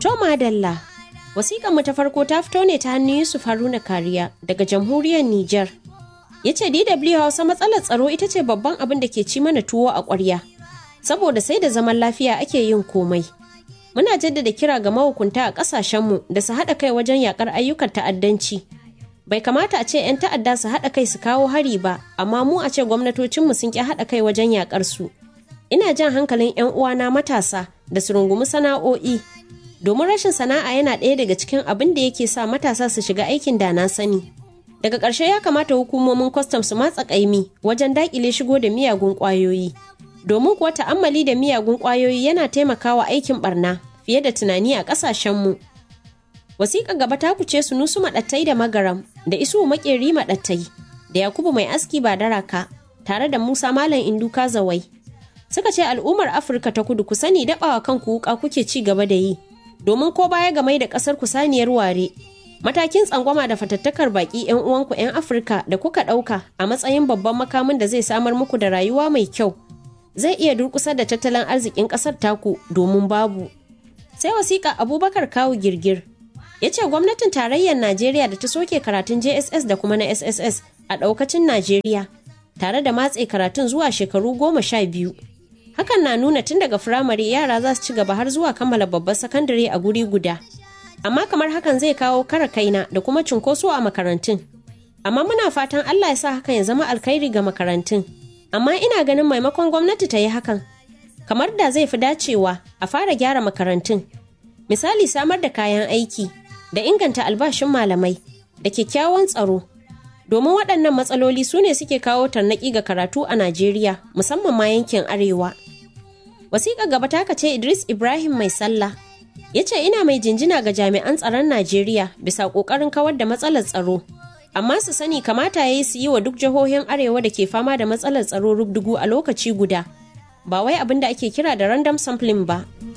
To madalla, wasiƙanmu ta farko ta fito ne ta hannun Yusuf Haruna Kariya daga jamhuriyar Nijar. Ya ce DW Hausa matsalar tsaro ita ce babban abin da ke ci mana tuwo a ƙwarya. Saboda sai da zaman lafiya ake yin komai. Muna jaddada kira ga mahukunta a ƙasashenmu da su haɗa kai wajen yaƙar ayyukan ta'addanci. Bai kamata a ce 'yan ta'adda su haɗa kai su kawo hari ba, amma mu a ce gwamnatocinmu sun ƙi haɗa kai wajen yaƙar su. Ina jan hankalin 'yan uwana matasa da su rungumi sana'o'i domin rashin sana'a yana ɗaya daga cikin abin da yake sa matasa su shiga aikin da na sani daga ƙarshe ya kamata hukumomin kwastam su matsa ƙaimi wajen daƙile shigo da miyagun ƙwayoyi domin kuwa ta'ammali da miyagun ƙwayoyi yana taimakawa aikin barna fiye da tunani a ƙasashenmu wasiƙa gaba ta kuce su nusu maɗattai da magaram da isu maƙeri maɗattai da yakubu mai aski ba daraka tare da musa malam induka zawai suka ce al'ummar afirka ta kudu ku sani daɓawa kanku wuƙa kuke ci gaba da yi domin ko baya ga mai da kasar ku saniyar ware matakin tsangwama da fatattakar baki yan uwanku yan afirka da kuka ɗauka a matsayin babban makamin da zai samar muku da rayuwa mai kyau zai iya durkusa da tattalin arzikin ƙasar taku domin babu sai wasiƙa abubakar kawu girgir ya ce gwamnatin tarayyar najeriya da ta soke karatun jss da kuma na sss a ɗaukacin najeriya tare da matse karatun zuwa shekaru goma sha biyu hakan na nuna tun daga firamare yara za su ci gaba har zuwa kammala babbar sakandare a guri guda amma kamar hakan zai kawo kara kaina da kuma cunkoso a makarantun amma muna fatan allah ya sa hakan ya zama alkhairi ga makarantun amma ina ganin maimakon gwamnati ta yi hakan kamar da zai fi dacewa a fara gyara makarantun misali samar da kayan aiki da inganta albashin malamai da kyakkyawan tsaro domin waɗannan matsaloli su ne suke kawo tarnaƙi ga karatu a najeriya musamman ma yankin arewa wasiƙa gaba taka ce idris ibrahim mai sallah ya ce ina mai jinjina ga jami'an tsaron najeriya bisa ƙoƙarin kawar da matsalar tsaro amma su sani kamata ya yi su yi wa duk jihohin arewa da ke fama da matsalar tsaro rubdugu a lokaci guda ba wai abin da ake kira da random sampling ba